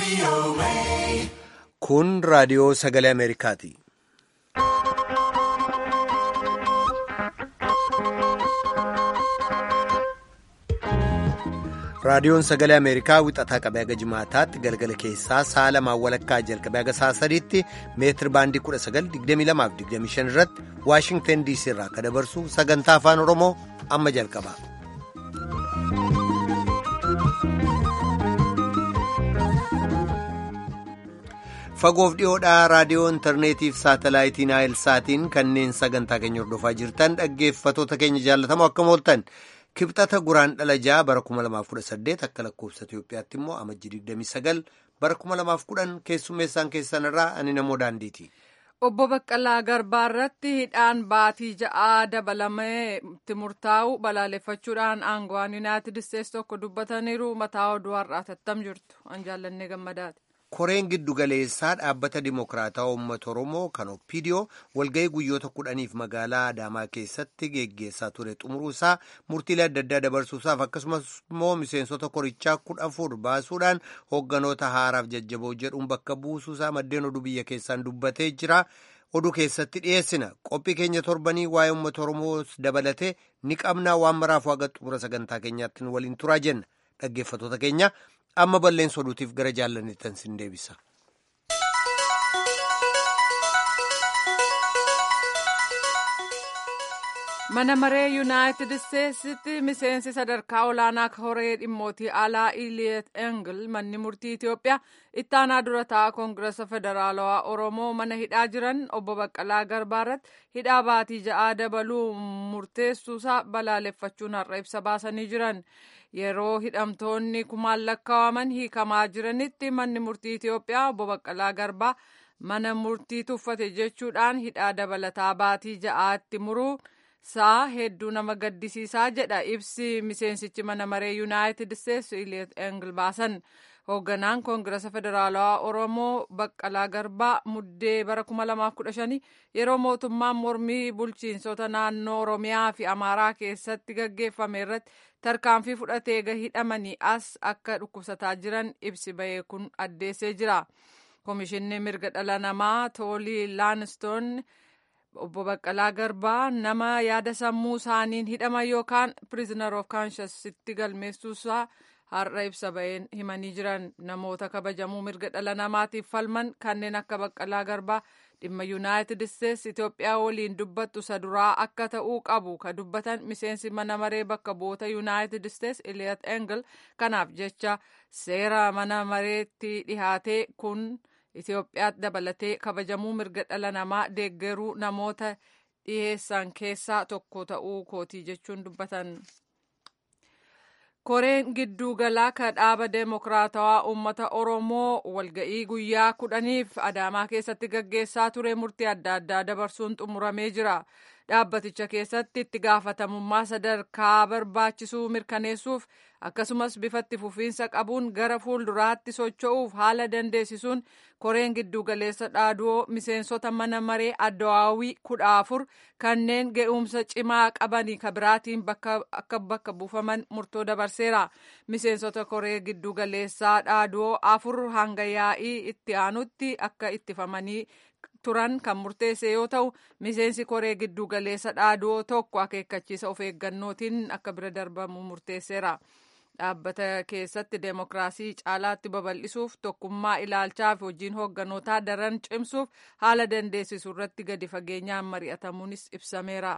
Kun raadiyoo sagalee Ameerikaati. Raadiyoon sagalee Ameerikaa wixataa qabee haga jimaataatti galgala keessaa sa'a lamaan walakkaa jalqabee haga sa'a sadiitti meetir baandii 1922-25 irratti Waashingtan DC irraa akka dabarsu sagantaa afaan Oromoo amma jalqaba. Fagoof dhiyoodhaa raadiyoo intarneetii fi saatalaayitii naayilsaatiin kanneen sagantaa keenya hordofaa jirtan dhaggeeffatoota keenya jaallatamoo akkam ooltan. Kibxata guraan dhala ja'a bara 2018 akka lakkoofsa Itoophiyaatti immoo amajjii 29 bara 2010 keessummeessaan keessan irraa ani namoo daandiiti. Obbo Baqqalaa Garbaa irratti hidhaan baatii ja'aa dabalamee itti murtaa'u balaaleffachuudhaan aangawaan Yuunaayitid Isteetsi tokko dubbataniiru mataa oduu har'aa tattam jirtu. An jaallannee gammadaati. Koreen giddugaleessaa dhaabbata Dimokiraataa Uummata Oromoo kan Oppiidiyoo walga'ii guyyoota kudhaniif magaalaa Adaamaa keessatti geggeessaa ture xumuruusaa murtiilee adda addaa dabarsuusaaf akkasumas immoo miseensota korichaa kudha afur baasuudhaan hoogganoota haaraaf jajjaboo jedhuun bakka buusuusaa maddeen oduu biyya keessaan dubbatee jira. Oduu keessatti dhiyeessina qophii keenya torbanii waa'ee uummata Oromoo dabalatee ni qabnaa waan maraaf waaqa xumura sagantaa keenyaatti waliin turaa jenna dhaggeeffatoota keenya. amma balleessa oduutiif gara jaallanittan sin deebisa. mana maree yuunaayitid isteetsitti miseensi sadarkaa olaanaa koree dhimmootii alaa iliyeet engel manni murtii itiyoophiyaa ittaanaa dura ta'a koongirasa federaalawaa oromoo mana hidhaa jiran obbo baqqalaa garbaa irratti hidhaa baatii ja'aa dabaluu murteessuusaa balaaleffachuun har'a ibsa baasanii jiran. yeroo hidhamtoonni kumaan lakkaa'aman hiikamaa jiranitti manni murtii Itiyoophiyaa obbo Baqqalaa Garbaa mana murtii tuffate jechuudhaan hidhaa dabalataa baatii ja'aatti muruu isaa hedduu nama gaddisiisaa jedha ibsi miseensichi mana maree yuunaayitid isteetsi iliyeet engil baasan hoogganaan koongirasa federaalawaa oromoo baqqalaa garbaa muddee bara 2015 yeroo mootummaan mormii bulchiinsota naannoo oromiyaa fi amaaraa keessatti gaggeeffame irratti tarkaanfii fudhatee hidhamanii as akka dhukkubsataa jiran ibsi bahee kun addeessee jira koomishinni mirga dhala namaa toolii laanistoon obbo baqqalaa garbaa nama yaada sammuu isaaniin hidhaman yookaan prisoner of conscience'itti galmeessuusaa har'a ibsa baheen himanii jiran namoota kabajamuu mirga dhala namaatiif falman kanneen akka baqqalaa garbaa dhimma yuunaayitid isteetsi itiyoophiyaa waliin dubbattu isa duraa akka ta'uu qabu ka dubbatan miseensi mana maree bakka bu'oota yuunaayitid isteetsi iliyaat engel kanaaf jecha seera mana mareetti dhihaate kun itiyoophiyaatti dabalatee kabajamuu mirga dhala namaa deeggaruu namoota dhiheessan keessaa tokko ta'uu kootii jechuun dubbatan. koreen gidduugalaa ka dhaaba deemokiraatawaa uummata oromoo walga'ii guyyaa kudhaniif adaamaa keessatti gaggeessaa ture murtii adda addaa dabarsuun xumuramee jira dhaabbaticha keessatti itti gaafatamummaa sadarkaa barbaachisuu mirkaneessuuf akkasumas bifatti fufiinsa qabuun gara fuulduraatti socho'uuf haala dandeessisuun koreen giddugaleessa dhaaduu miseensota mana maree addawaawii kudha afur kanneen ga'umsa cimaa qabanii ka biraatiin akka bakka buufaman murtoo dabarseera miseensota koree giddugaleessaa dhaaduu afur hanga yaa'ii itti aanutti akka ittifamanii turan kan murteesse yoo ta'u miseensi koree giddugaleessa dhaaduu tokko akeekkachiisa of eeggannootiin akka bira darbamu murteesseera. dhaabbata keessatti deemokiraasii caalaatti babal'isuuf tokkummaa ilaalchaa fi hojiin hoogganotaa daran cimsuuf haala dandeessisu irratti gadi fageenyaan mari'atamuunis ibsameera.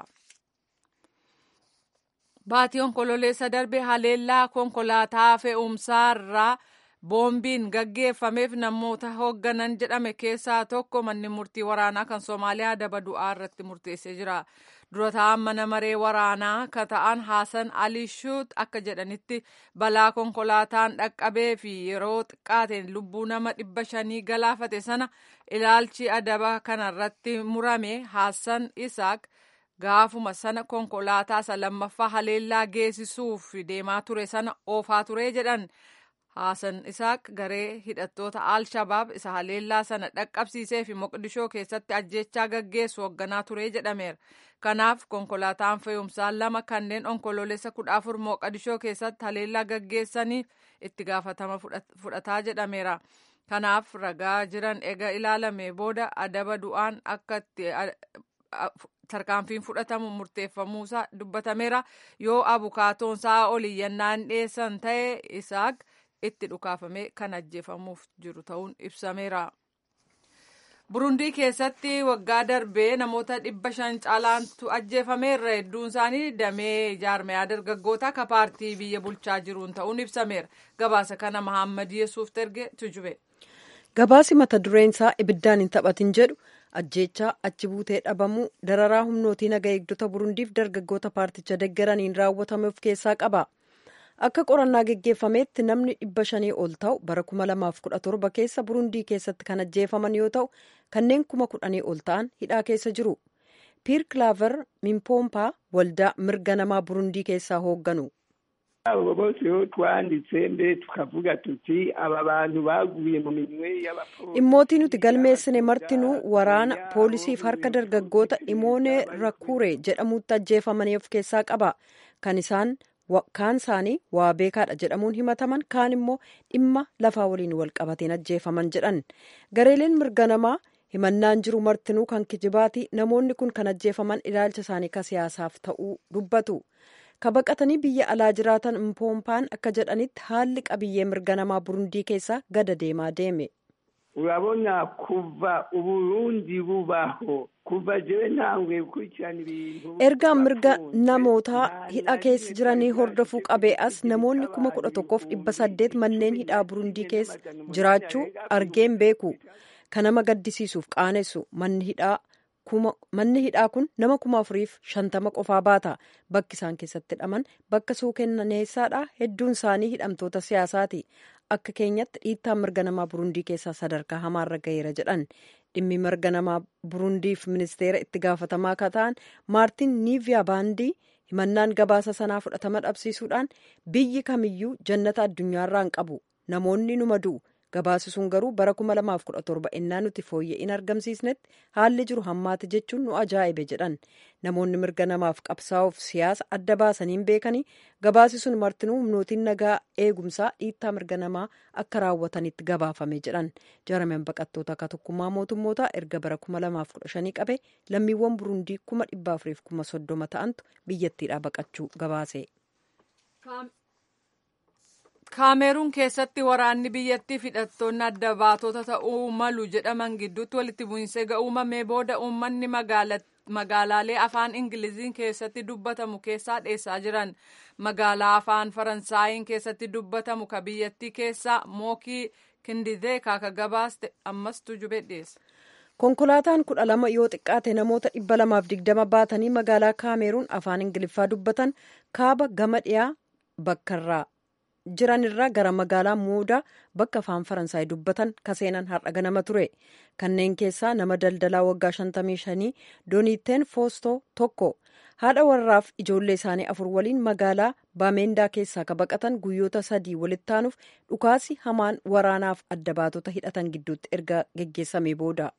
Baatii onkololeessa darbe haleellaa konkolaataa fe'umsaa irraa boombiin gaggeeffameef namoota hoogganan jedhame keessaa tokko manni murtii waraanaa kan Soomaaliyaa daba du'aa irratti murteessee jira. dura ta'an mana maree waraanaa ka ta'an Haasan Ali Shuut akka jedhanitti balaa konkolaataan dhaqqabee fi yeroo xiqqaateen lubbuu nama dhibba shanii galaafate sana ilaalchi adaba kanarratti murame Haasan Isaak gaafuma sana konkolaataa isa lammaffaa haleellaa geessisuuf deemaa ture sana oofaa ture jedhan. Haasan Isaaq garee hidhattoota Al-Shabaab isa haleellaa sana dhaqqabsiisee fi Moqdishoo keessatti ajjechaa gaggeessu hoogganaa ture jedhameera. Kanaaf konkolaataan fe'umsaa lama kanneen onkoloolessa kudha afur Moqdishoo keessatti haleellaa gaggeessaniif itti gaafatama fudhataa jedhameera. kanaaf ragaa jiran ega ilaalame booda adaba du'aan akka itti tarkaanfiin fudhatamu murteeffamuusaa dubbatameera yoo abukaatoon isaa oliyyannaan dhiyeessan ta'e isaak itti dhukaafamee kan ajjeefamuuf jiru ta'uun ibsameera. burundii keessatti waggaa darbee namoota dhibba shan caalaantu ajjeefameerra hedduun isaanii damee jaarmayaa dargaggootaa ka paartii biyya bulchaa jiruun ta'uun ibsameera gabaasa kana mahammad yesuuf erge tujube. gabaasi mata dureen isaa ibiddaan hin taphatin jedhu ajjeechaa achi buutee dhabamuu dararaa humnootii naga eegdota burundiif dargaggoota paarticha deggeraniin raawwatame of keessaa qaba. akka qorannaa geggeeffameetti namni dhibba shanii ol ta'u bara kuma lamaaf kudha torba keessa burundii keessatti kan ajjeefaman yoo ta'u kanneen kuma kudhanii ol ta'an hidhaa keessa jiru piir kilaaver mimpoompaa waldaa mirga namaa burundii keessaa hoogganu. abo bose yo twanditse mbere tukavuga tuti aba bantu baguye mu minwe y'abapolisi dhimmootii nuti galmeessine martinuu waraana poolisiif harka dargaggoota imoonee rakuure jedhamutti ajjeefamanii of keessaa qaba kan isaan kaan isaanii waa beekaadha jedhamuun himataman kaan immoo dhimma lafaa waliin wal qabateen ajjeefaman jedhan gareeleen mirga namaa himannaan jiru martinuu kan kijibaati namoonni kun kan ajjeefaman ilaalcha isaanii ka siyaasaaf ta'uu dubbatu ka baqatanii biyya alaa jiraatan mpoompaan akka jedhanitti haalli qabiyyee mirga namaa burundii keessaa gada deemaa deeme. urabona kuva uburundi bubaho kuva jewe ntangwe gukurikirana ibintu ergaan mirga namootaa hidha keessa jiranii hordofuu qabee as namoonni kuma kudha tokkoof dhibba saddeet manneen hidhaa burundii keessa jiraachuu argeen beeku kan nama gaddisiisuuf qaanessu manni hidhaa manni hidhaa kun nama kuma afuriif shantama qofaa baata bakki isaan keessatti hidhaman bakka suukenneessaadha hedduun isaanii hidhamtoota siyaasaati akka keenyatti dhiittaan mirga namaa burundii keessaa sadarkaa hamaarra gaheera jedhan dhimmi mirga namaa burundiif ministeera itti gaafatamaa akka ta'an maartin niiviyaa baandii himannaan gabaasa sanaa fudhatama dhabsiisuudhaan biyyi kamiyyuu jannata addunyaarraa hin qabu namoonni numa du'u gabaasi sun garuu bara 2017 innaa nuti fooyya'in argamsiisnetti haalli jiru hammaate jechuun nu ajaa'ibe jedhan namoonni mirga namaaf qabsaa'uuf siyaasa adda baasaniin beekanii gabaasi sun martinuu humnootiin nagaa eegumsaa dhiittaa mirga namaa akka raawwatanitti gabaafame jedhan jaarmeen baqattoota akka tokkummaa mootummootaa erga bara 2015 qabe lammiiwwan burundii 430 ta'antu biyyattiidhaa baqachuu gabaase. kaameruun keessatti waraanni biyyattii hidhattoonni adda baatota ta'uu malu jedhaman gidduutti walitti bu'iinsa eega uumamee booda uummanni magaalaalee afaan ingiliziin keessatti dubbatamu keessaa dheessaa jiran magaalaa afaan faransaayiin keessatti dubbatamu ka biyyattii keessaa mookii kindidee kaaka gabaaste ammas tujube dhiyeessa. konkolaataan kudha lama yoo xiqqaate namoota dhibba lamaaf digdama baatanii magaalaa kaameruun afaan ingiliffaa dubbatan kaaba gama dhiyaa bakkarraa jiranirraa gara magaalaa muudaa bakka afaan faransaay dubbatan kaseenan har'a ganama ture kanneen keessaa nama daldalaa waggaa 55 dooniiteen foostoo tokko haadha warraaf ijoollee isaanii afur waliin magaalaa baameendaa keessaa ka baqatan guyyoota sadii walitti aanuuf dhukaasi hamaan waraanaaf adda baatota hidhatan gidduutti erga geggeessamee booda.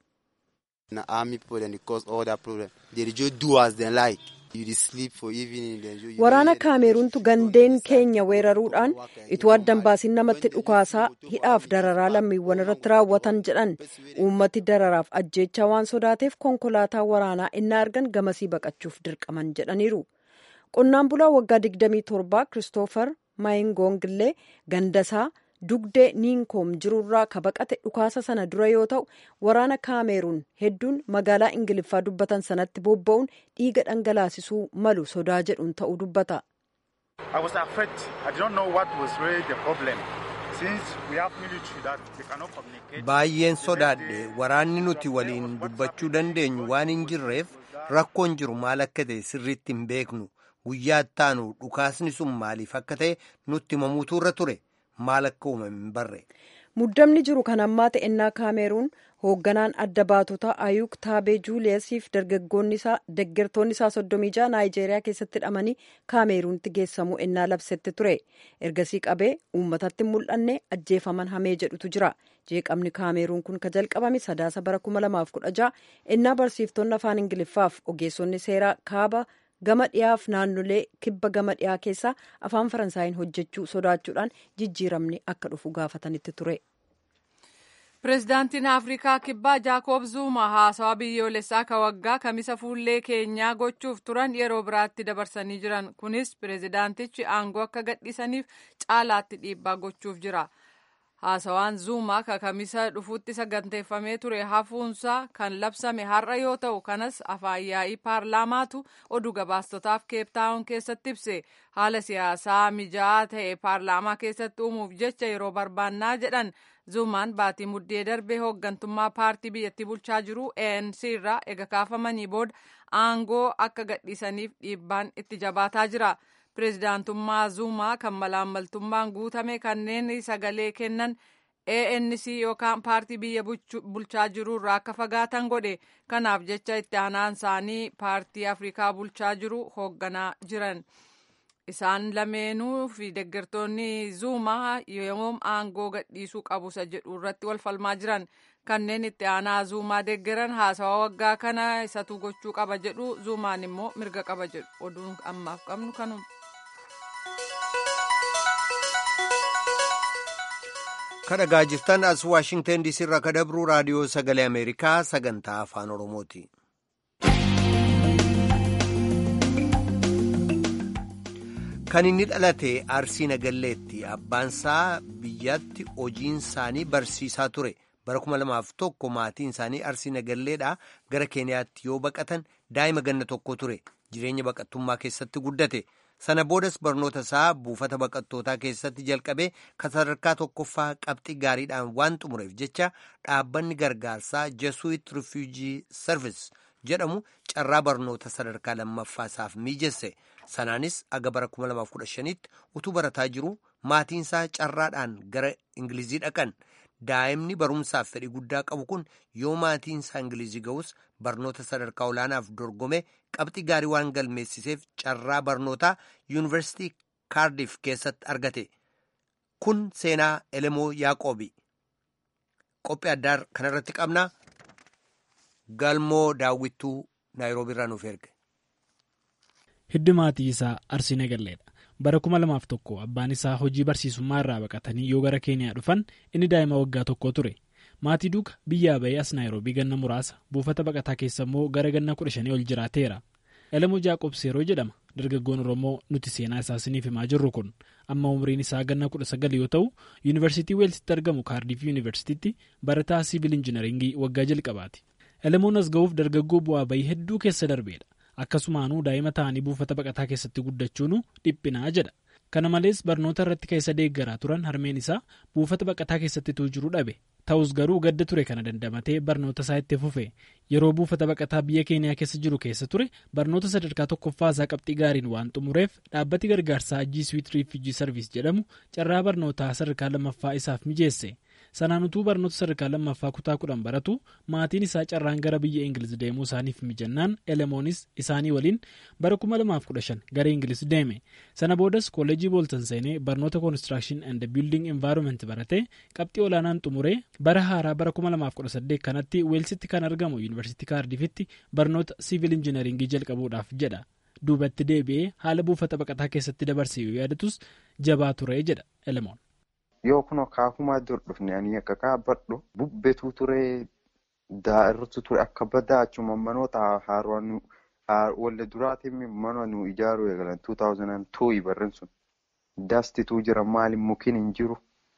waraana kaameruuntu gandeen keenya weeraruudhaan ituu addan baasin namatti dhukaasaa hidhaaf dararaa lammiiwwan irratti raawwatan jedhan uummati dararaaf ajjeechaa waan sodaateef konkolaataa waraanaa innaa argan gamasii baqachuuf dirqaman jedhaniiru qonnaan bulaa waggaa 27 kiristoofer maayingoongillee gandasaa dugdee niinkoom jirurraa ka baqate dhukaasa sana dura yoo ta'u waraana kaameruun hedduun magaalaa ingiliffaa dubbatan sanatti bobba'uun dhiiga dhangalaasisuu malu sodaa jedhuun ta'uu dubbata. baay'een sodaadhe waraanni nuti waliin dubbachuu dandeenyu waan hin jirreef rakkoon jiru maal akka ta'e sirriitti hin beeknu guyyaa ittaanu dhukaasni sun maaliif akka ta'e nutti himamuutu irra ture. maal akka uumame hin barre. muddamni jiru kan ammaa ta'ennaa kaameruun hoogganaan adda baatota ayuk taabee juuliyasiif dargaggoonni isaa deggertoonni isaa soddomii jaha naayijeeriyaa keessatti hidhamanii kaameruunitti geessamuu ennaa labsetti ture ergasii qabee uummatatti mul'anne ajjeefaman hamee jedhutu jira jeeqamni kaameruun kun ka jalqabame sadaasa bara 2016 ennaa barsiiftonni afaan ingiliffaaf ogeessonni seeraa kaaba. gama dhiyaaf naannolee kibba gama dhiyaa keessaa afaan faransaayiin hojjechuu sodaachuudhaan jijjiiramni akka dhufu gaafatanitti ture. Pireezidaantiin Afrikaa Kibbaa Jaakob Zuuma haasawaa biyyoolessaa ka waggaa kamisa fuullee keenyaa gochuuf turan yeroo biraatti dabarsanii jiran. Kunis pireezidaantichi aangoo akka gadhiisaniif caalaatti dhiibbaa gochuuf jira. Haasawaan Zuumaa ka kamisa dhufuutti saganteeffamee ture hafuunsaa kan labsame har'a yoo ta'u kanas afaan yaa'ii paarlaamaatu oduu gabaastotaaf keeptaawun keessatti ibse haala siyaasaa mijaa'aa ta'e paarlaamaa keessatti uumuuf jecha yeroo barbaannaa jedhan Zuumaan baatii muddee darbee hooggantummaa paartii biyyattii bulchaa jiru ANC irraa ega kaafamanii booda aangoo akka gadhiisaniif dhiibbaan itti jabaataa jira. Pireezidaantummaa Zuumaa kan malaammaltummaan guutame kanneen sagalee kennan ANC yookaan paartii biyya bulchaa jiru irraa akka fagaatan godhe. Kanaaf jecha itti aanaan isaanii paartii Afrikaa bulchaa jiru hoogganaa jiran. Isaan lameenuu fi deeggartoonni Zuumaa yoom aangoo gadhiisuu qabu isa jedhu irratti wal falmaa jiran. Kanneen itti aanaa Zuumaa deeggaran haasawaa waggaa kana isatu gochuu qaba jedhu Zuumaan immoo mirga qaba jedhu. Oduun ammaaf qabnu kanuma. kadhagaa jirtan as waashingtan diisii irraa ka dabru raadiyoo sagalee ameerikaa sagantaa afaan oromooti. kan inni dhalate arsii nagalleetti abbaansaa biyyatti hojiin isaanii barsiisaa ture bara kuma lamaaf tokko maatiin isaanii arsii nagalleedhaa gara keeniyaatti yoo baqatan daa'ima ganna tokko ture jireenya baqattummaa keessatti guddate. sana boodas barnoota isaa buufata baqattootaa keessatti jalqabee kan sadarkaa tokkoffaa qabxii gaariidhaan waan xumureef jecha dhaabbanni gargaarsaa jesuit refugee service jedhamu carraa barnoota sadarkaa lammaffaa isaaf miijesse sanaanis aga bara 2015tti utuu barataa jiru maatiinsaa carraadhaan gara ingilizii dhaqan daa'imni barumsaaf fedhii guddaa qabu kun yoo maatiinsaa ingilizii ga'us barnoota sadarkaa olaanaaf dorgome qabxii gaarii waan galmeessiseef carraa barnootaa yuunivarsiitii kaardiif keessatti argate kun seenaa elemoo yaaqoobi qophii addaa kanarratti qabna galmoo daawwittuu naayiroobii irraa nuuf erge. hiddi maatii isaa arsii nagalleedha bara kuma lamaaf tokko abbaan isaa hojii barsiisummaa irraa baqatanii yoo gara keeniyaa dhufan inni daa'ima waggaa tokko ture. maatii duuka biyyaa bahee as naayiroobii ganna muraasa buufata baqataa keessa immoo gara ganna kudha shanii ol jiraateera elemoo jaaqobs yeroo jedhama dargaggoon oromoo nuti seenaa isaa isiniif himaa jirru kun amma umriin isaa ganna kudha sagal yoo ta'u yuunivarsiitii weelsitti argamu kaardiif yuunivarsiitiitti barataa siivil injinaringii waggaa jalqabaati elemoon as ga'uuf dargaggoo bu'aa bahii hedduu keessa darbeedha akkasumaanuu daa'ima ta'anii buufata baqataa keessatti guddachuun dhiphinaa jedha kana malees barnoota irratti keessa deeggaraa turan harmeen isaa buufata baqataa keessatti jiru dhabe ta'us garuu gadda ture kana dandamatee barnoota isaa itti fufe yeroo buufata baqataa biyya keeniyaa keessa jiru keessa ture barnoota sadarkaa tokkoffaa isaa qabxii gaariin waan xumureef dhaabbati gargaarsaa jiiswiit riifijii sarviis jedhamu carraa barnootaa sadarkaa lammaffaa isaaf mijeesse sanaan utuu barnoota sadarkaa lammaffaa kutaa kudhan baratu maatiin isaa carraan gara biyya ingiliz deemuu isaaniif mijannaan elemoonis isaanii waliin bara 2015 gara ingiliz deeme sana boodas kolleejii booltan seenee barnoota koonistirakshin and biilding envaayiroomenti baratee qabxii olaanaan xumuree bara haaraa bara 2018 kanatti weelsitti kan argamu yuunivarsiitii kaardifitti barnoota siivil injinaringii jalqabuudhaaf jedha duubatti deebi'ee haala buufata baqataa keessatti dabarsee yoo yaadatus jabaa ture jedha elemoon. yoo kunoo kaakumaa dur dhufne ani akka kaabadhu bubbetu ture daa'irtu ture akka badaa achuma manoota haaroon walde duraatiin mana nu ijaaruu eegalan 2002 barren sun daastituu jira maali mukiin hin jiru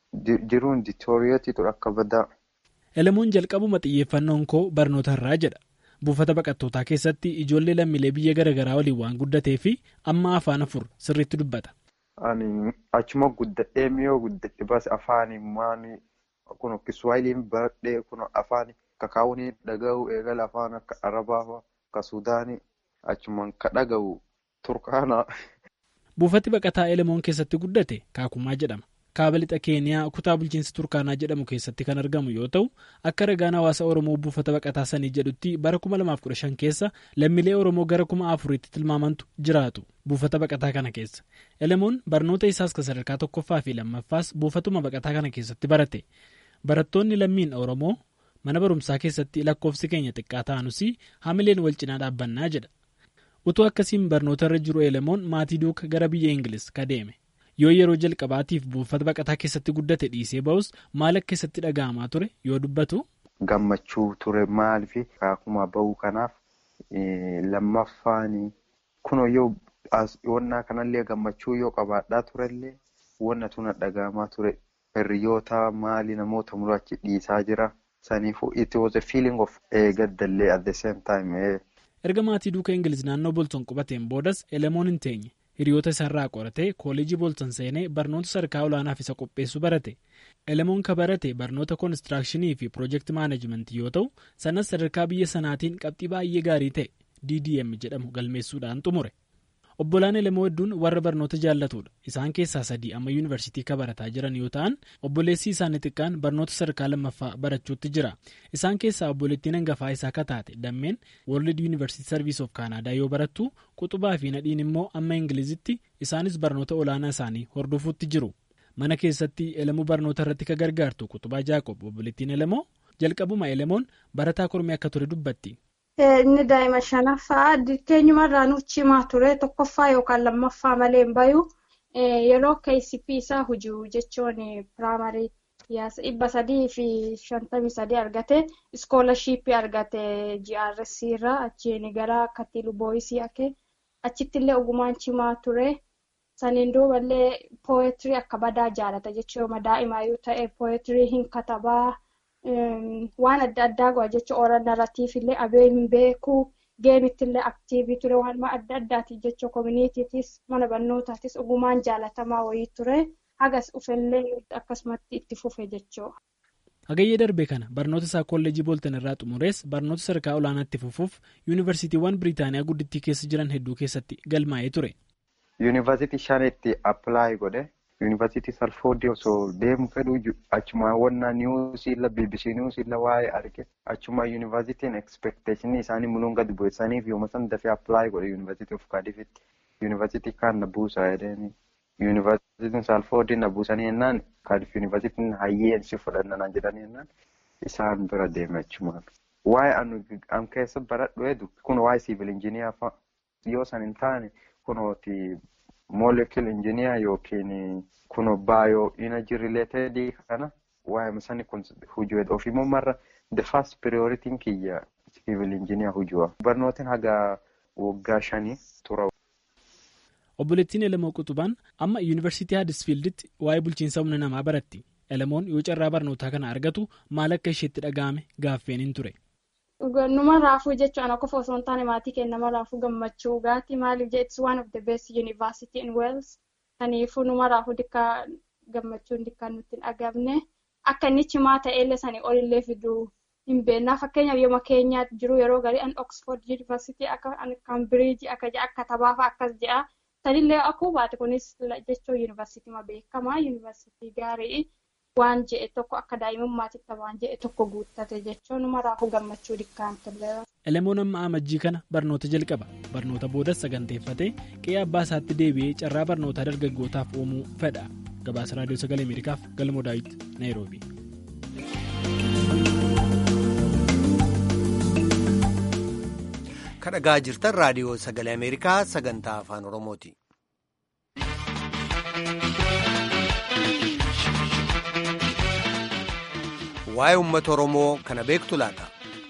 jiruun diitooriyeetii ture akka badaa. elemoon jalqabuma xiyyeeffannoon koo barnoota irraa jedha buufata baqattootaa keessatti ijoollee lammiilee biyya garaagaraa waliin waan guddatee fi amma afaan afur sirriitti dubbata. Ani achuma guddadhee miyoo guddadhe bas afaani maani kun kiswaayiliin baradhee kun afaani kakaawuni dhaga'u eegala afaan akka arabaa akka suudaanii achumaan ka dhaga'u turkaana. Buufati baqataa elemoon keessatti guddate kaakumaa jedhama. Kaaba lixa keeniyaa kutaa bulchiinsa turkaanaa jedhamu keessatti kan argamu yoo ta'u akka ragaan hawaasa oromoo buufata baqataa sanii jedhutti bara 2015 keessa lammiilee oromoo gara 4000tti tilmaamantu jiraatu buufata baqataa kana keessa elemoon barnoota isaas kan sadarkaa tokkoffaa fi lammaffaas buufatuma baqataa kana keessatti barate barattoonni lammiin oromoo mana barumsaa keessatti lakkoofsi keenya xiqqaa ta'anus hamileen wal cinaa dhaabbannaa jedha utuu akkasiin barnoota irra jiru elemoon maatii duuka gara biyya ingiliz ka deeme. yoo yeroo jalqabaatiif buufata baqataa keessatti guddate dhiisee ba'us maal akka keessatti dhaga'amaa ture yoo dubbatu. Gammachuu ture maaliif akkuma ba'uu kanaaf lammaffaan kunoo yoo wannaa kanallee gammachuu yoo qabaadhaa turellee wanna tuna dhaga'amaa ture hiriyoota maali namoota muraachi dhiisaa jira saniifuu it was a feeling of gaddallee at the same time. erga maatii duuka ingiliz naannoo bolton qubateen boodas elemoon hin teenye hiriyoota isaarraa qoratee kooleejii bolton seenee barnoota sadarkaa olaanaaf isa qopheessu barate elemoon ka barate barnoota koonistirakshinii fi piroojeekti maanajimentii yoo ta'u sanas sadarkaa biyya sanaatiin qabxii baay'ee gaarii ta'e ddm jedhamu galmeessuudhaan xumure obbolaan elemoo hedduun warra barnoota jaallatudha isaan keessaa sadii amma yuunivarsiitii ka barataa jiran yoo ta'an obboleessi isaanii xiqqaan barnoota sadarkaa lammaffaa barachuutti jira isaan keessaa obboleettiin hangafaa isaa kataate dammeen world yuunivarsiitii sarviis of kaanaadaa yoo barattu quxubaa fi nadhiin immoo amma ingilizitti isaanis barnoota olaanaa isaanii hordofuutti jiru mana keessatti elemuu barnoota irratti ka gargaartu quxubaa jaaqob obboleettiin elemoo jalqabuma elemoon barataa kormee akka ture dubbatti. Inni daa'ima shanaffaa keenyumarraa nuuf cimaa ture tokkoffaa yookaan lammaffaa malee hin bayu yeroo KCP isaa hujuu jechuun piraamarii dhibba sadii fi shantamii sadii argate iskoolashiippii argate GRC irraa achiin gara Katilu Booyisii ake achitti illee ogumaan cimaa ture saniin duuballee pooyetirii akka badaa jaalata jechuun daa'ima yoo ta'e pooyetirii hin katabaa. waan adda addaa go'a jechuun oolan narratiif illee abee hin beeku geemitti illee aktiivii ture waan adda addaati jechuun koominiitiitis mana barnootaatis ogumaan jaalatamaa wayii ture hagas uffellee akkasumatti itti fufe jechuudha. Hagayyee darbe kana barnoota isaa kolleejii booltan irraa xumurees barnoota sadarkaa olaanaatti fufuuf yuunivarsiitiiwwan Biriitaaniyaa guddittii keessa jiran hedduu keessatti galmaa'ee ture. Yuunivarsiitii shanitti appilaayi godhe. Yuunivarsiitii Salfoodii osoo deemu fedhu achuma wannaa niwusiilla BBC niwusiilla waa'ee arge achuma yuunivarsiitiin ekspekteeshinii isaanii munuun gadi bu'essaniif yooma san dafee appilaayi godhe yuunivarsiitii of kaadifitti yuunivarsiitii kaan na buusaa jedhanii yuunivarsiitiin Salfoodii na buusanii jennaan kaadif yuunivarsiitiin hayyeensi fudhannanaan jedhanii jennaan isaan bira deeme achumaan. Waa'ee an keessa baradhu edu kun waa'ee siivil injiniyaa fa'a yoo san hin taane kunooti. Moolekil injiniyaa yookiin kun baayoo energy related kana waa'ee sani kun hujuu ofiimmoo marra the first priority kiyya civil injiniyaa hujuu barnootiin haga waggaa shanii tura. Obboleettiin Elemoo Quxubaan amma yuunivarsiitii Haadisfiilditti waa'ee bulchiinsa humna namaa baratti. Elemoon yoo carraa barnootaa kana argatu maal akka isheetti dhaga'ame gaaffeen hin ture. Numa raafuu jechuun akka osoo hin taane maatii keenya nama raafuu gammachuu gaati maaliif jee it's one of the best university in Wales kaniifuu numa raafuu dikkaa gammachuun dikkaa nutti hin dhagamne akka inni cimaa ta'ellee sanii olillee fiduu hin beeknaa fakkeenyaaf yooma keenyaa jiru yeroo garii an Oxford University akka Cambridge akka jedha akka tabaafa akkas jedha sanillee akkuma baate kunis jechuun yuunivarsiitii beekamaa yuunivarsiitii gaarii. waan je'e tokko akka daa'imummaatitti waan je'e tokko guuttate jechuun maraafuu gammachuu dikkaan turre. Elemoon amma amajjii kana barnoota jalqaba barnoota boodas saganteeffatee qe'ee abbaa isaatti deebi'ee carraa barnootaa dargaggootaaf uumuu fedha gabaasa raadiyoo sagalee ameerikaaf galmoo daawit naayiroobi. kadhagaa jirtan raadiyoo sagalee ameerikaa sagantaa afaan oromooti. waa'ee uummata oromoo kana beektu laata.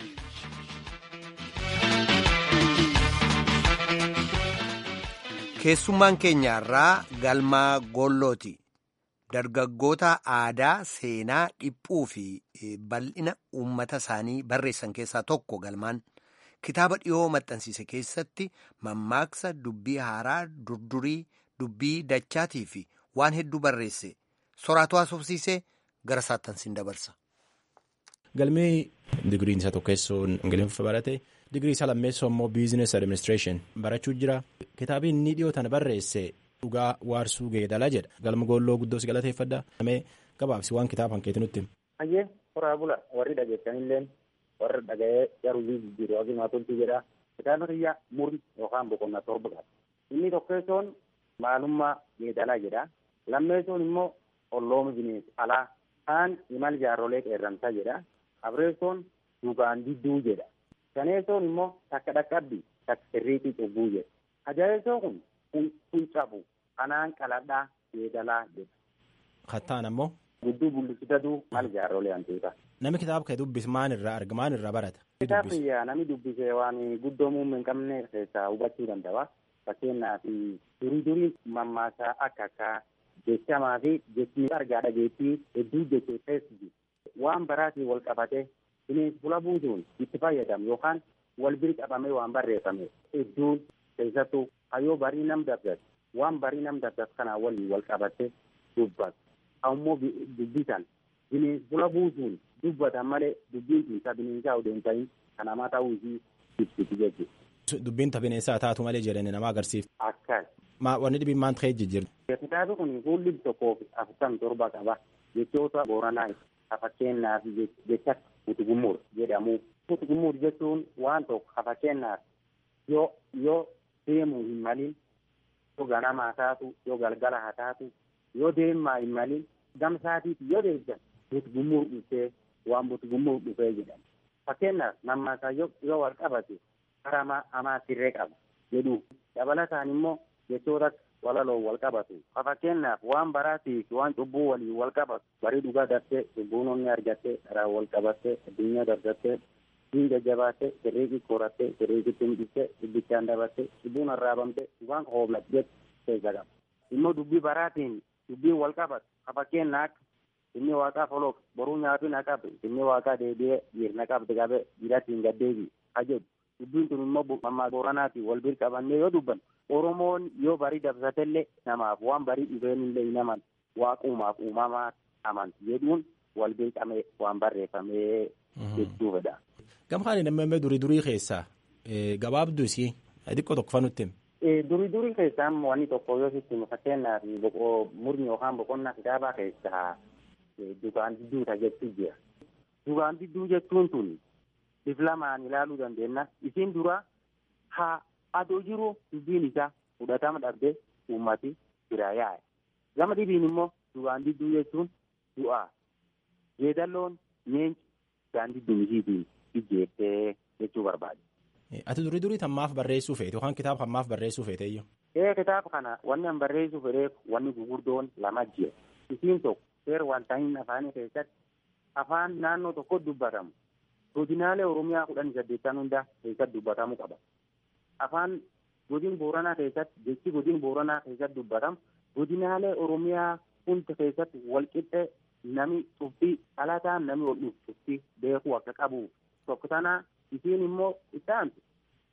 keessummaan keenya irraa galmaa gollooti dargaggoota aadaa seenaa dhiphuu fi bal'ina uummata isaanii barreessan keessaa tokko galmaan kitaaba dhiyoo maxxansiise keessatti mammaaksa dubbii haaraa durdurii dubbii dachaatii fi waan hedduu barreesse soraatu haasofsiisee gara saattansiin dabarsa. Galmee digiriin isa tokkeessuun ingiliffa barate digirii isa lammeessoo immoo biizines adiministireeshin barachuu jira kitaabni inni dhiyootan barreesse dhugaa waarsuu geedala jedha galma goolloo guddoos galateeffadha. Namee gabaabsi waan kitaaba hanqeeti nutti. Hayyee horaa bula warri dhageessanillee warri dhaga'ee yaruu jijjiiru hagimaa tolchuu jedha kitaabni xiyyaa murni yookaan boqonnaa torba qaba. Inni tokkeessoon maalummaa geedalaa jedha lammeessoon immoo ollooma bineensi alaa kaan imal jaarrolee qeerramsaa jedha. Abreessoon dhugaan didduu jedha. Shaneessoon immoo takka dhaqqabbii takka sirriitii cubbuu jedha. Ajaa'ibsoo kun kun cabu kanaan qaladhaa Yeedalaa jedha. Kattaan ammoo. Gudduu bullusitatu maal jaarrolee hantuuta. Namni kitaaba kee dubbis maan irraa arga maan irraa barata. Kitaabni namni dubbisee waan guddoo muummee hin qabne keessaa hubachuu danda'a. Fakkeenyaaf durii durii mammaasaa akka akka jechamaa fi jechni argaa dhageettii hedduu jechuu keessi waan baraatiin wal qabate bineensi fula buusuun itti fayyadamu yookaan wal bira qabamee waan barreeffame hedduun keessattuu hayyoo barii nam dabdatu waan barii nam dabdatu kanaa waliin wal qabate dubbatu. Ammoo dubbisan bineensi fula buusuun dubbatan malee dubbiin tiisa bineensaa odeen ta'in kan namaa ta'uu isii ibsiti jechuudha. Dubbiin bineensaa taatu malee jedhanii nama agarsiifti. Akkas. Maa wanni dhibiin maan ta'ee jijjiirra. Kitaabni kun fuulli tokkoo fi afurtamii torba qaba. Jechoota booranaa fakkeenyaaf jecha utugumuur jedhamu. Utugumuur jechuun waan tokko fakkeenyaaf yoo yoo deemuu hin malin yoo ganamaa taatu yoo galgala haa taatu yoo deemaa hin malin gamsaatiiti yoo deeggan utugumuur dhufee waan utugumuur dhufee jedhama. Fakkeenyaaf mammaasaa yoo wal qabate karamaa amaa sirree qaba jedhu dabalataan immoo jechoota walaloo wal qabatu fakkeenyaaf waan baraatiif waan cubbuu waliin wal qabatu barii dhugaa dartee cubbuun onni argattee dharaa wal qabattee addunyaa dargattee diin jajjabaattee sirriiqi qorattee sirriiqitti hindhiftee dubbichaan dabattee cubbuun arraabamtee dhugaan hooblatte jettu keessa qaba immoo dubbii baraatiin dubbiin wal qabatu fakkeenyaa akka inni waaqaa foloof boruu nyaatu na qabe inni waaqaa deebi'ee dhiirna qabde qabe dhiiratti hin gaddeebi ajedhu dubbiin kun immoo mammaa booranaatiin wal bir qabannee yoo dubban oromoon yoo barii dabsatellee namaaf waan barii dhufeenillee hin aman waaqumaaf uumamaa amanti jedhuun wal bir qabee waan barreeffamee hedduu fedha. Gamkaan namni durii durii keessaa gabaabduu isii xiqqoo tokko fanutti himi. Durii durii keessaa wanni tokko yoo sitti fakkeenyaaf murni yookaan boqonnaa kitaabaa keessaa dugaan didduuta jechuu jira. Dugaan didduu jechuun tuni bif lamaan ilaaluu dandeenya. Isin dura haa adoo jiru dubbiin isaa fudhatama dhabdee uummati bira yaa'e. Gama dhibiin immoo dugaan didduu jechuun du'aa. Jeedalloon neenci dugaan didduu isiitiin ijjeettee jechuu barbaade. Ati durii durii tammaaf barreessuu feete yookaan kitaaba hammaaf barreessuu feete iyyuu. Ee kitaaba kana wanni an barreessuu fedheef wanni gugurdoon lama jira. Isiin tokko seera wanta hin afaanii keessatti afaan naannoo tokko dubbatamu. godinaalee oromiyaa kudhan saddeettan hunda keessatti dubbatamuu qaba. Afaan godin booranaa keessatti jechi godin booranaa keessatti dubbatamu godinaalee oromiyaa hunda keessatti walqixxee nami tuftii dhalataan nami wal tuftii beekuu akka qabu tokko tanaa isiin immoo isaantu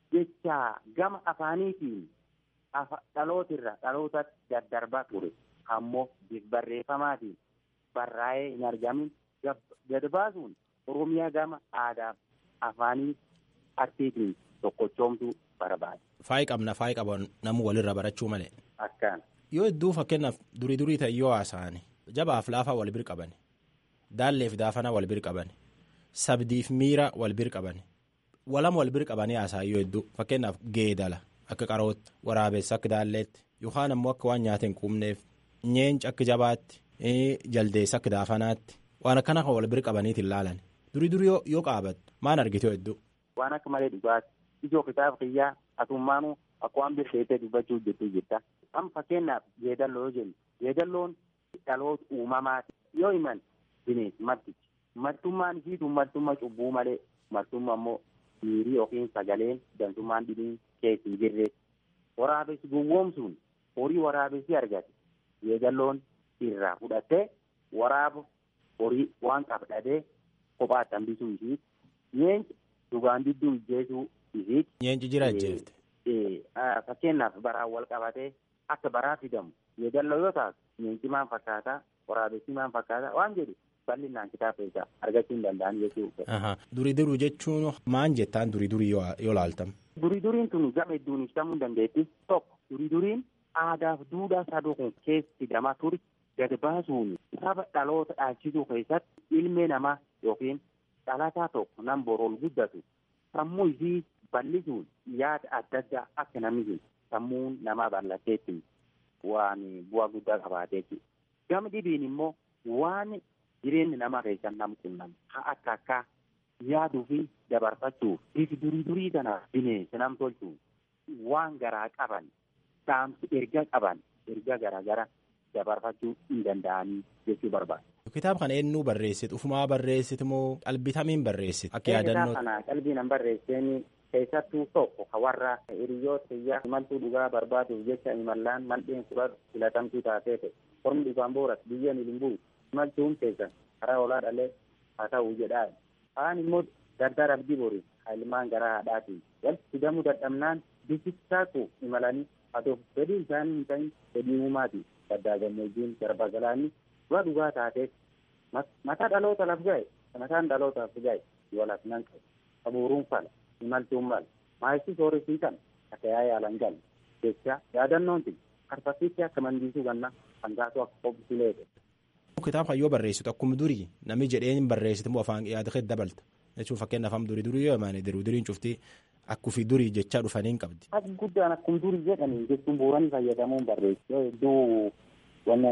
jecha gama afaaniitiin dhalootirra dhalootatti daddarbaa ture ammoo barreeffamaatiin barraa'ee hin argamin gad baasuun oromiyaa gama aadaa afaanii artiitiin tokkochoomtuu barbaade. Faayi qabna faayi qaban namu walirra barachuu malee. Akkaan. Yoo hedduu fakkeenyaaf durii durii ta'e yoo haasa'ani jabaaf laafaa wal bir qabani daalleef daafana wal bir qabani sabdiif miira wal bir qabani walama wal bir qabanii haasa'an yoo hedduu fakkeenyaaf geedala akka qarootti waraabessa akka daalleetti yookaan ammoo akka waan nyaata hin quubneef nyeenci akka jabaatti jaldeessa akka daafanaatti waan akkana kan wal bir qabaniitiin laalan. durii durii yoo qaabattu maan argite hedduu. Waan akka malee dhugaati. Ijoo kitaaba kiyyaa atummaanuu akka waan birteessee dubbachuu jettu jirta. Amma fakkeenyaaf yeedalloo yoo jennu yeedalloon dhaloota uumamaati. Yoo himan bineensi martichi. Martummaan isiitu martummaa cubbuu malee martummaa immoo miirii yookiin sagaleen dantummaan dhibiin keessa hin jirre. Waraabessi gowwoomsuun horii waraabessi argate. Yeedalloon irraa fudhattee waraaba horii waan qabdhadee kophaatti hambisuu isiiti. Nyeenci dhugaan didduu ijjeesuu isiiti. Nyeenci jira ijjeefte. Fakkeenyaaf baraan wal qabatee akka baraa fidamu yeedalloo yoo taatu nyeenci maan fakkaataa waraabessi maan fakkaataa waan jedhu bal'inaan kitaaba keessaa argachuu hin danda'an jechuudha. Durii duruu jechuun maan jettaan durii durii yoo laaltam. Durii duriin tun gama hedduun ibsamuu hin dandeetti. Tokko durii duriin aadaaf duudhaa saduu kun keessa fidamaa ture gad baasuun saba dhaloota dhaalchisuu keessatti ilmee namaa yookiin dhalataa tokko nan boroon guddatu sammuu isii bal'isuun yaada adda addaa akka namni sammuun namaa bal'atteetti waan bu'aa guddaa qabaateetti. Gama dhibiin immoo waan jireenyi namaa keessan nam qunnam haa akka akka yaaduu fi dabarfachuuf bifi durii durii kana bineensa nam tolchuuf waan garaa qaban dhaamsi erga qaban erga garaa gara dabarfachuu hin danda'anii jechuu barbaada. Kitaaba kana eenyuu barreessite ufumaa barreessite moo qalbii tamiin barreessite akka yaadannoo. Kitaaba kana qalbii nan barreesseen keessattuu tokko ka warra hiriyoota kiyyaa imaltuu dhugaa barbaaduuf jecha imallaan maldheen fudhatu filatamtuu taatee ta'e formii dhugaan booras biyya hin bu'u imaltuun keessan karaa olaa dhalee haa ta'u jedhaa kaan immoo dardara abdii borii ilmaan garaa haadhaatiin walitti fidamuu dadhabnaan bisittaatu imalanii haa fedhii isaanii hin ta'in fedhii uumaati gaddaa gammoojjiin garba galaanii dura dhugaa taateef mataa dhaloota laf ga'e mataan dhalootaaf ga'e walaaf nan qabu qabuuruun fala imaltuun mala maayisii sooressii kana akka yaa yaalan galle jecha yaadannoon tun karfasiitti akka mandiisuu ganna hangaatu akka qobsilee Kitaaba kan yoo barreessitu akkuma durii namni jedheen barreessitu moo afaan yaada kee dabalta jechuun fakkeenyaaf amma durii durii yoo himaane diruu duriin cuftii akkufii durii jechaa dhufanii hin qabdi. Akka guddaan akkuma durii jedhanii jechuun bu'uuranii fayyadamuun barreessu yoo hedduu wanna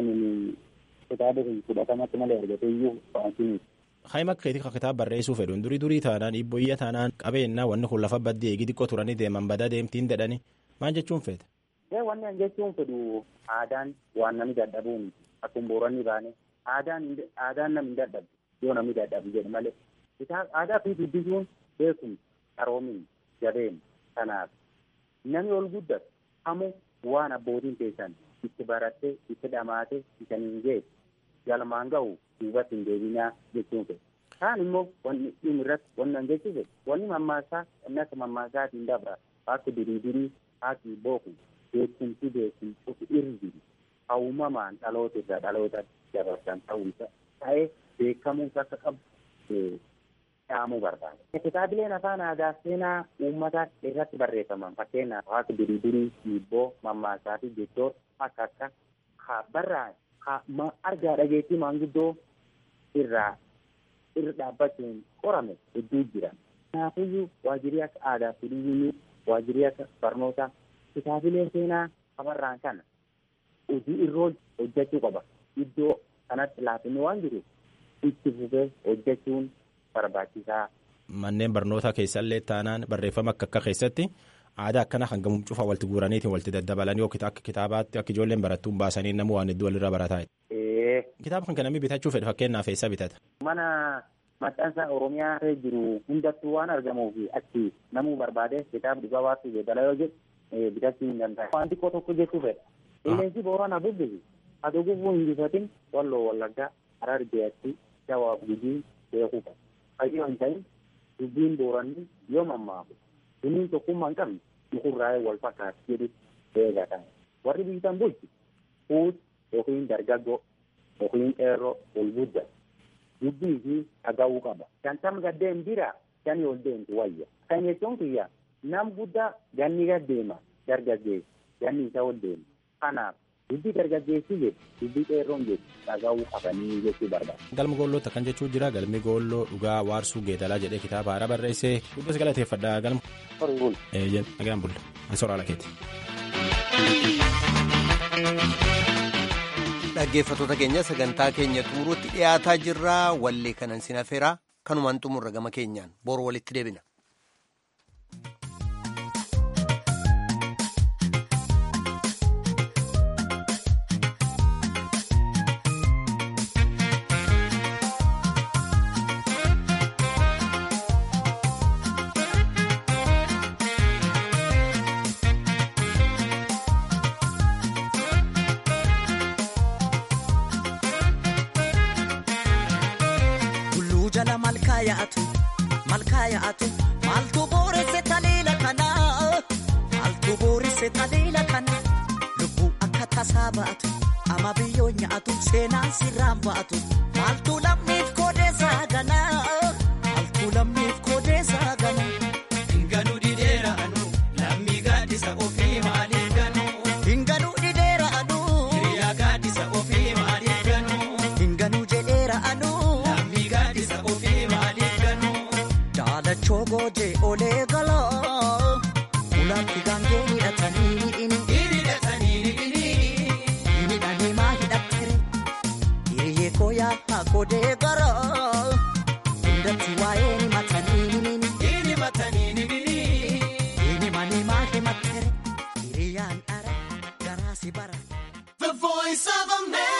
kitaaba fudhatamatti malee argatee iyyuu fa'aatiini. Haima keetii kan kitaaba barreessuu fedhuun durii durii taanaan dhiibboo iyya taanaan qabeennaa wanni kun lafa baddee eegi xiqqoo turanii deeman badaa deemtiin jedhanii maal jechuun feeta. Wanni an jechuun fedhu aadaan waan namni dadhabuun akkuma bu'uuranii baane aadaan aadaan namni dadhabu yoo namni dadhabu jedhe malee aadaa fi dubbisuun beekumsa qaroomin jabeen kanaaf namni ol guddatu hamu waan abbootiin keessan itti barattee itti dhamaate isaniin geessu galmaan ga'u duubatti hin deebinaa jechuun fedha. Kaan immoo wanni dhimmi irratti wanni an jechuu fedhu wanni mammaasaa wanni akka mammaasaatiin dabra akka dirii dirii haati booku beekumsi beekumsi irri hawumamaan dhaloota irraa dhaloota dabarsan ta'uusa ta'ee beekamuus akka qabu dhaamuu barbaada. Kitaabileen afaan aadaa seenaa uummataa irratti barreeffaman fakkeenyaaf akka dirii dirii dhiibboo mammaasaa fi jechoota akka akka ha barraa ha argaa dhageettii maanguddoo irraa irra dhaabbachuun qorame hedduu jira. Kanaafiyyuu waajjirri akka aadaa fi turizimii waajjirri akka barnootaa kitaabilee seenaa qabarraan kana hojii irroo hojjechuu qaba. Iddoo kanatti laafinni waan jiruuf itti fufee hojjechuun barbaachisaa. Manneen barnootaa keessallee taanaan barreeffama akka akka keessatti aadaa akkana kan gamuun cufaa walitti guuraniitiin walitti daddabalanii yookiin akka kitaabaatti akka ijoolleen barattuun baasanii namni waan hedduu walirra barataa. Kitaaba kan namni bitachuu fedhe fakkeenyaaf eessa bitata? Mana maxxansa Oromiyaa jiru hundattuu waan argamuuf achi namuu barbaade kitaaba dhugaa baasuu jedhala yoo jedhu bitachuu hin danda'u. Waan xiqqoo tokko jechuu fedha. Qilleensi boorana bubbisu aduu gufuu hin bifatin walloo wallaggaa harar jeetti jawaab gujii beekuu qaba. Fayyoo hin ta'in dubbiin booranni yoo mammaaku duniin tokkummaa hin qabne mukurraa'ee wal fakkaatu jedhu eegatan. Warri bitan bulchu fuut yookiin dargaggoo yookiin qeerroo ol gudda dubbii fi dhaga'uu qaba. Shantam gaddeen bira shanii ol deemtu wayya. Kan jechuun kiyya nam guddaa ganni gaddeema dargaggeessi ganni isa ol deema. Kanaaf dubbii dargaggeessi jedhu dubbii qeerroon jedhu dhaga'uu qabanii jechuu barbaada. Galma goollootti akkan jechuu jira galmi goolloo dhugaa waarsuu geedalaa jedhee kitaaba haaraa barreessee guddis galateeffadha galma. Horii bul. Eeyyan nagaan bulla ansoora ala keeti. Dhaggeeffattoota keenya sagantaa keenya xumuruutti dhiyaataa jirra wallee kanan sin afeeraa kanumaan xumurra gama keenyaan boru walitti deebina. yaa'atu maaltu booresse taliila kana maaltu booresse taliila kana lubbuu akka tasaa ba'atu ama biyyoo nyaatu seenaan sirraan ba'atu maaltu lammiif koodeessaa gana maaltu lammiif koodeessaa gana. Hinganuu didheera anu lammii gaaddisa ofii maaliif ganuu. Hinganuu didheera anu. Hiriyaa gaaddisa ofii maaliif ganuu. Hinganuu jedheera anu. Lammii gaaddisa ofii maaliif ganuu. Daalachoo gootee olee galaa ulaatti gaangee hidhatanii inni. Hidhatanii hidhini. Hidhanii maa hidhattere hiriyyee kooyaa haa koodee garaa hundatti waa'ee ni matanii himini. Hidhi matanii himini. Hini manii maa himattere hiriyyaan dhara garaasi bara. The voice Voice of America.